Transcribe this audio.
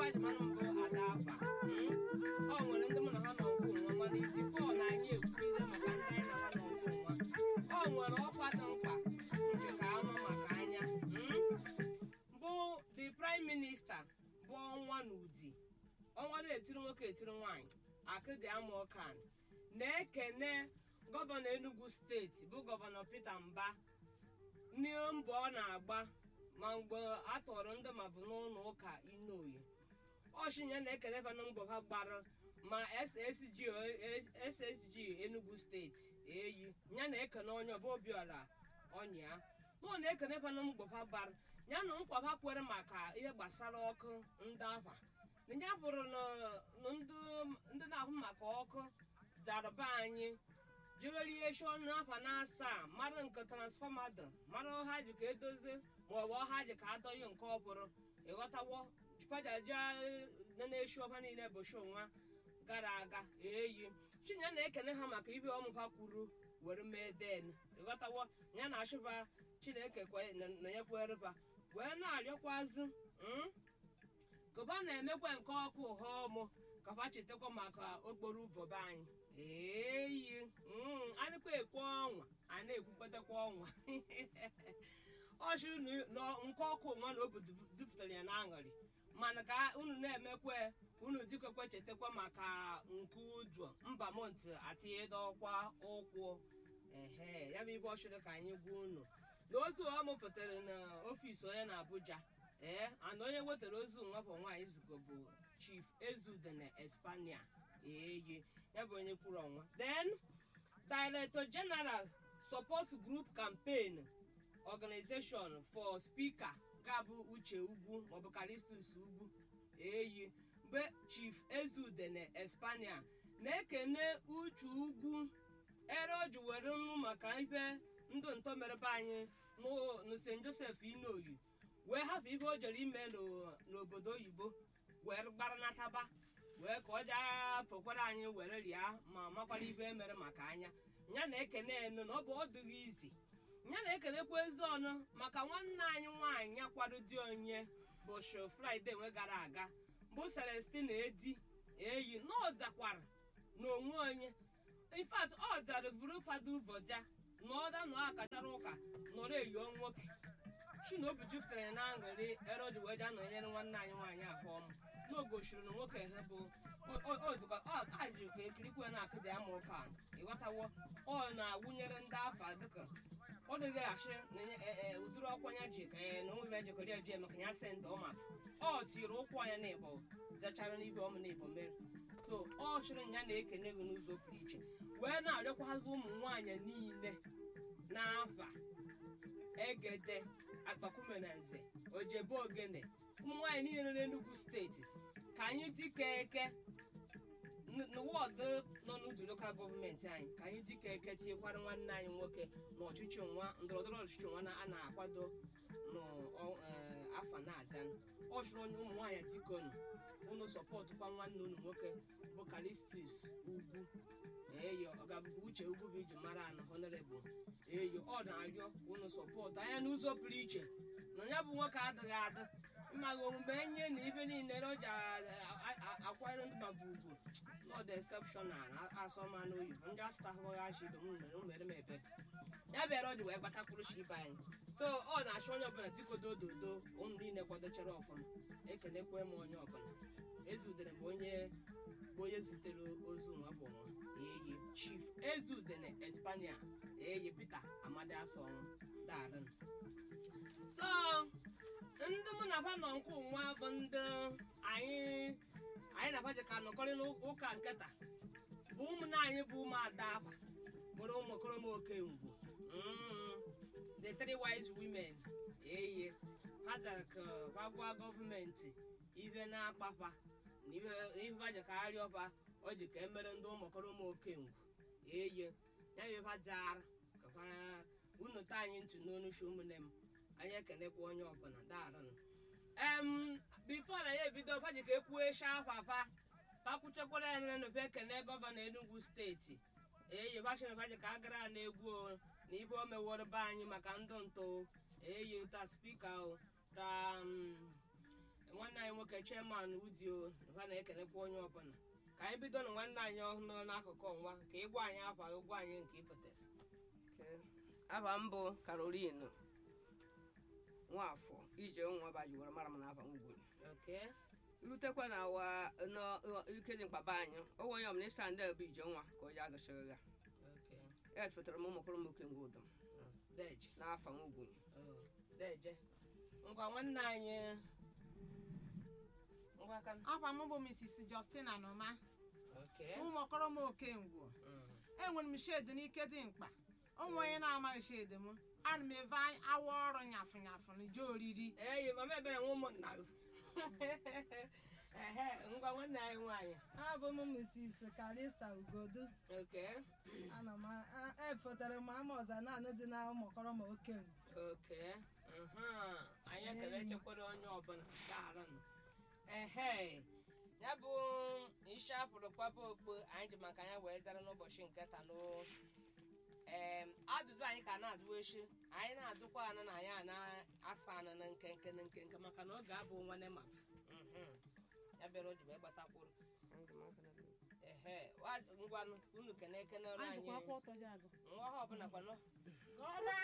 baji mana mbụ ada afa ọ nwere ndị mụ na ha nọ nkụ nwa mana iti fọ na anyị ekwubido maka ndị anyị na ha nọ nkụ nwa ọ nwere ọkwa dị mkpa nke ka ama maka anya bụ the prime minister bụ ọnwa n'ụdị ọnwa na-etiri nwoke etiri nwaanyị akịdị ama ọkan na-ekene gọvanọ enugu steeti bụ gọvanọ peter mba n'ihe mbọ ọ na-agba ma mgbe a tọrọ ndị mavụ n'ụlọ ụka inoyi ọshinye na-ekele bana mbọ ha gbara ma ssg ssg enugu steeti eyi ya na-ekene onye ọba obiọra ọnya nọ na-ekene bana mbọ ha gbara ya na nkwa ha kwere maka ihe gbasara ọkụ ndị akwa na ya bụrụ na na ndị na-ahụ maka ọkụ zara be anyị jegherie shon n'afa na asaa mara nke transfọma dị mara ọha ji ka edozie maọbụ ọha ji ka adọghị nke ọbụrụ ịghọtawo pajaja na-eshi ọha niile bụ sho nwa gara aga eyi chinye na-ekene ha maka ibe ọmụba kwuru were mee den ịghọtawo ya na achụba chineke na ya kwereba wee na-arịọkwazi kụba na-emekwa nke ọkụ ụha ọmụ kapa chetakwa maka okporo ụvọbe anyị eyi anịkwa ekwe ọnwa a na-ekwukwetakwa ọnwa ọchị na nke ọkụ nwa na obodo dupụtara ya na aṅụrị mana ka unu na-emekwa unu dịkekwe chetakwa maka nke ụjọ mba mont atinyedo ọkwa ụkwụ ehe ya bụ ibe ọchịrị ka anyị gwa unu na ozu ọ mụfụtara n'ọfisi onye na abuja ee ana onye wetara ozu nwafọ nwaanyị zukọ bụ chief ezudene espania eyi ya bụ onye kwuru ọnwa then director general support group campaign organization for speaker ga-abụ uche ugwu maọbụ karistus ugwu eyi mgbe chief ezudene espania na-ekene uche ugwu ere o ji were nnu maka ife ndụ ntọ mere be anyị na st joseph inoyi wee hafụ ife o jere ime n'obodo oyibo wee gbaranataba wee ka ọ jaa fokwara anyị were rịa ma makwara ibe mere maka anya ya na-ekene enu na ọ bụ ọdụghị izi ya na-ekenekwa ezi ọnụ maka nwanne anyị nwaanyị ya kwado di onye bụ sho fraịde nwe gara aga bụ celestina edi eyi na ọ zakwara n'onwe onye infat ọ zara vuru fada ụbọja na ọda na akachara ụka nọrọ eyo nwoke chinobi jupụtara ya na aṅụrị ere o ji wee jee nọnyere nwanne anyị nwaanyị ahụ ọmụ n'ogochiri na nwoke ha bụ aji ka ekirikwe na-akụzi ama ụka ịghọtawo ọ na-awụnyere ndị afa dịka ọ dịghị achị na ụdịrị ọkwa ya ji ka na onwe ya jekọrọ eji maka ya se ndị ọmapụ ọ tiri ụkwụ anya na ịbọ zachara n'ibe ọmụ na ịbọ mere so ọ chịrị ya na-ekene gị n'ụzọ pụrụ iche wee na-arịọkwazị ụmụ nwaanyị niile na-afa egede akpakume na nze ojebe ogene ụmụ nwaanyị niile nọ n'Enugu steeti ka anyị dịka eke n'wọdụ nọ n'udu lokal gọọmenti anyị ka anyị dịka eke tinyekwara nwanne anyị nwoke na ọchịchị nwa ndọrọndọrọ ọchịchị nwa a na-akwado n'afọ na-adan ọ chụrụ onye ụmụ nwaanyị dikonu unu sọpọtụkwa nwanne unu nwoke bụ kalistis ugwu eyo ọgabụbụ uche ugwu bụ iji mara ana honorable eyo ọ na-arịọ unu sọpọtụ anya n'ụzọ pụrụ iche na ya bụ nwoke adịghị adị mmaghị omume enye na ibe niile o ji akwanyere ndị maba ugwu not exceptional asọmanụ oyibo ndị astahụghachi mere m ebe ya bịara ọ ji wee gbatakwuru shi ibe anyị so ọ na-achọ onye ọbụla dikodo ododo ụmụ niile kwadochara ọfụma ekenekwe m onye ọbụla ezudere bụ onye bụ onye zitere ozu nwa bụ nwa eyi chief ezudene espania eyi peter amadi asọnwụ darin so ndị mụ na fa nọ nke nwa bụ ndị anyị anyị na fa ka nọkọrị n'ụka nketa bụ ụmụnne anyị bụ ụmụ ada aba bụrụ ụmụ okoroma oke ngwo the three wise women eye ha jara ka ha gwa gọọmenti ibe na-akpafa na ihe ha ji ka arịọfa o ji ka emere ndị ụmụ okoroma oke ngwo eye ya bụ ha jara ka ha unu taa anyị ntị n'onu shi ụmụnne m anyị ekenekwa onye ọbụla daarụ em bifo na ya ebido faji ka ekwue sha papa pakwuchekwara ya nenupe ekene gọvanọ Enugu steeti eyi bachina faji ka agara na egwu na ibe o meworo be anyị maka ndụ ntụ eyi ta spika ta nwanne anyị nwoke chairman udio ha na-ekelekwa onye ọbụla ka anyị bido na nwanne anyị ọhụrụ n'akụkụ ọnwa ka ị gwa anyị afa gị gwa anyị nke ị pụtara afa m bụ Caroline nwafọ ije nwa bajiwara mara m na afa ngwuru lutekwa na wa ike dị mkpaba anyị o onye ọbụla ịsa ndị bụ ije nwa ka o ji agụsịrị ya ya fetara m ụmụkpụrụ m oke ngwa ụdọ n'afa ngwu deje ngwa nwanne anyị ngwa aka afa m bụ Mrs. Justina Noma Okay. ụmụkọrọ m okengwu enwere m shedi n'ike dị mkpa onwe onye na-amaghị shedi m ana m eve awa ọrụ nyafụ nyafụ na je oriri eyi mama ebere nwa ụmụnna gị. ehe ngwa nwanne anyị nwaanyị abụ m Mrs. Karisa Ugodu Okay. ana m a- efotere m ama ọza naanị dị na ụmụkọrọ m okenye Okay. Mhm. anyị ekele echekwara onye ọbụla daalụnụ ehe ya bụ isi afụrụ kwaba okpo anyị ji maka ya wee zara n'ụbọchị nke taa n'o em ajụjụ anyị ka na-ajụ echi anyị na-ajụkwa anụ na ya na-asa anụ na nkenke na nkenke maka na oge abụ nwanne ma ya bịara o ji wee gbatakwuru ehe wa- ngwanụ unu kene ekenere anyị nwa ha ọbụla kwanụ